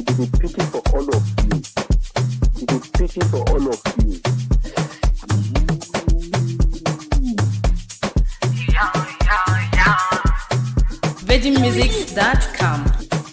It is a pity for all of you. It is a pity for all of you. VeggieMusics.com.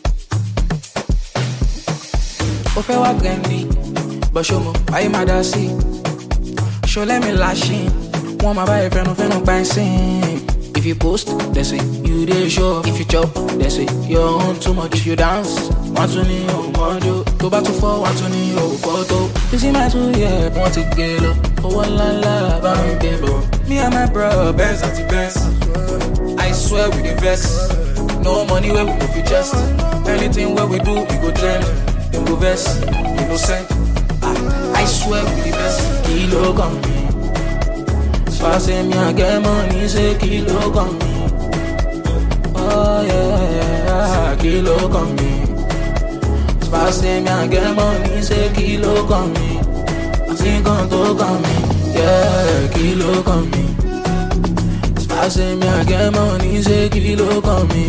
ó fẹ́ wá gẹ̀ǹdì bọ̀ ṣó mo ayé máa dá sí i ṣó lẹ́mi láṣìn wọ́n máa bá ẹ fẹ́nu fẹ́nu pa ẹ́ sìn. if you post they say you dey show off. if you chop they say your own too much if you dance wọ́n tún ní òmòdó tó bá tún fọ́ wọ́n tún ní òfòtó. you see my two year wọ́n ti gé lọ owó ńláńlá bá ń gbé bọ̀. me and my bro benz àti benz i swear we dey vex no money wey we go fit just anything wey we do we go trend. Dem go vex, innocent. Ah, I swear we the best. Kilo come me. So I say me I get money, say kilo come me. Oh yeah, kilo come me. So I say me I get money, say kilo come me. I think on to come me, yeah, kilo come me. So I say me I get money, say kilo come me.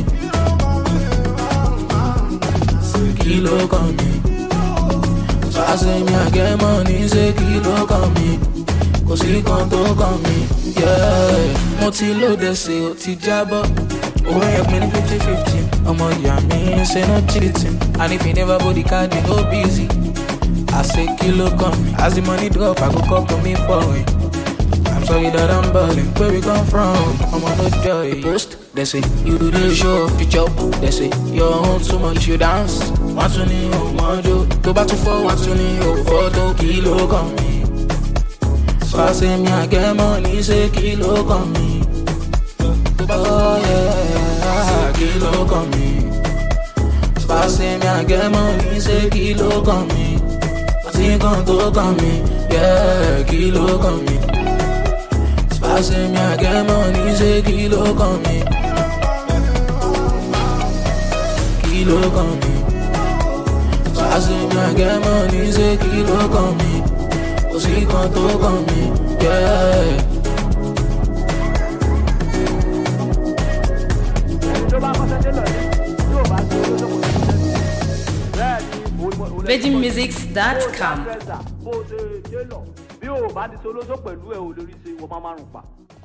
Kilo come me. So I say me I get money, say kilo come me. Kò sí kan tó kàn mí, yeah. Mo ti lóde ṣe ó ti jábọ́. Owó yẹn pin ní fifty fifty. Ọmọ ìyá mi ṣe no cheating. And if you never body card, you no busy. I say kilo come me. As the money drop, I go call for me for it. I'm sorry that I'm balling. Where we come from? I'm on no joy. Post, they say you dey show off. You chop, they say your own too much. You dance, wọ́n tún ní òmòdó. Tó bá tún fọ́, wọ́n tún ní òfòtó. Kilo kan mi. So I say me I get money, say kilo kan mi. Oh yeah, kilo kan mi. So I say me I get money, say kilo kan mi. Àti kan tó kan mi, yeah, kilo kan mi. I say me I get money, say kilo come me. Kilo come me. I say me I get money, say kilo come me. Kò sí kan tó kàn mí, yeah. VeggieMusics.com. bó ṣe dé lọ bí o bá ti ṣe olóṣó pẹ̀lú ẹ̀ ò lórí ṣe wọ́n máa márùn pa.